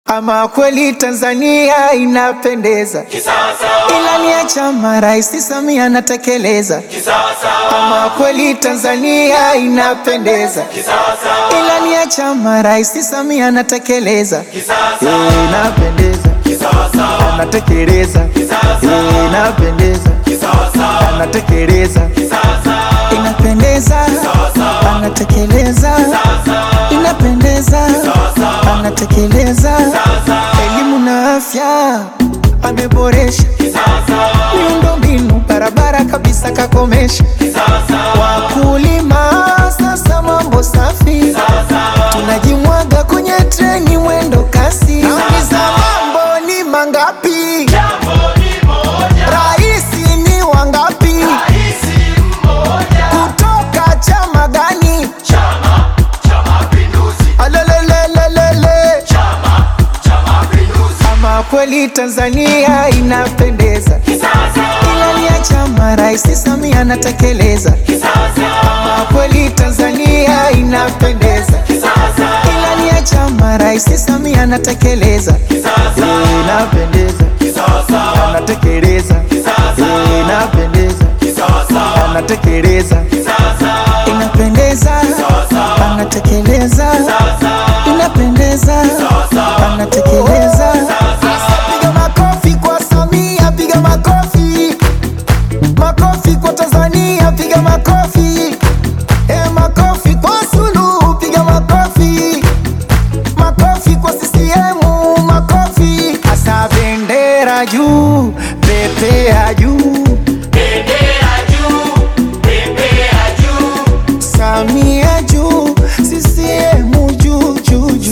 Ama kweli Tanzania inapendeza, ilani ya chama Rais Samia anatekeleza. Ama kweli Tanzania inapendeza, ilani ya chama Rais Samia anatekeleza. Eh, Inapendeza, anatekeleza. Eh, Inapendeza, anatekeleza. Inapendeza, anatekeleza. Inapendeza, anatekeleza. Elimu na afya ameboresha, miundombinu barabara kabisa kakomesha. Wakulima sasa mambo safi, tunajimwaga kwenye treni mwendo kasi. Nauliza mambo ni mangapi? Raisi ni wangapi? Kutoka chama gani? Alelelelelele. Ama kweli Tanzania inapendeza, ilani ya chama Rais Samia anatekeleza. Ama kweli Tanzania inapendeza, ilani ya chama Rais Samia anatekeleza. Eh, Inapendeza, anatekeleza. Eh, Inapendeza, anatekeleza. Inapendeza, anatekeleza. Inapendeza, anatekeleza. Piga makofi kwa Samia, piga makofi. Makofi kwa Tanzania, piga makofi. Eh, makofi kwa Suluhu, piga makofi. Makofi kwa CCM, makofi. Asa bendera juu, pepea juu. Samia juu, CCM juu juu juu.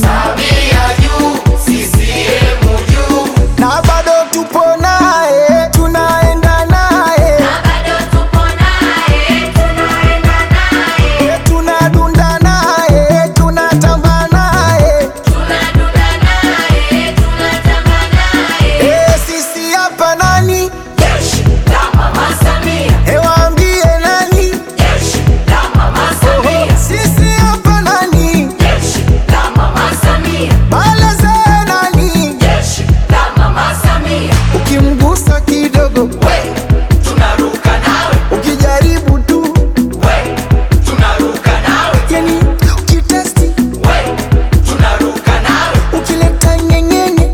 Na bado tupo naye, tunaenda naye. Eh, tunadunda naye, tunatamba naye. Eh, sisi hapa nani? Eh, waambie nani? Sisi hapa nani? Baleze nani? Ukimgusa kidogo, ukijaribu tu, yani ukitesti, ukileta nyenyenye,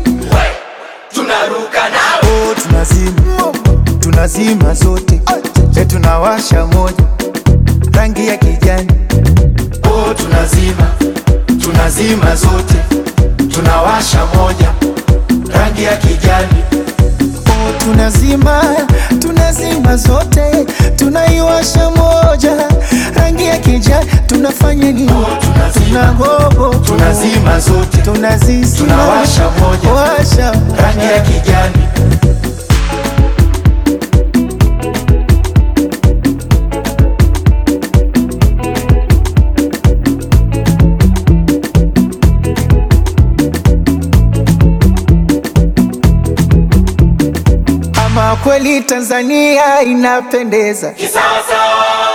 oh, tunazima tunazima zote, e, tunawasha moja rangi ya kijani, oh, tunazima tunazima zote, tunawasha moja rangi ya kijani. Oh, tunazima tunazima zote tunaiwasha moja rangi ya kijani tunafanya nini? Tunagogo tunazima zote tunazizima tunawasha moja washa rangi ya kijani ama kweli Tanzania inapendeza, kisawasawa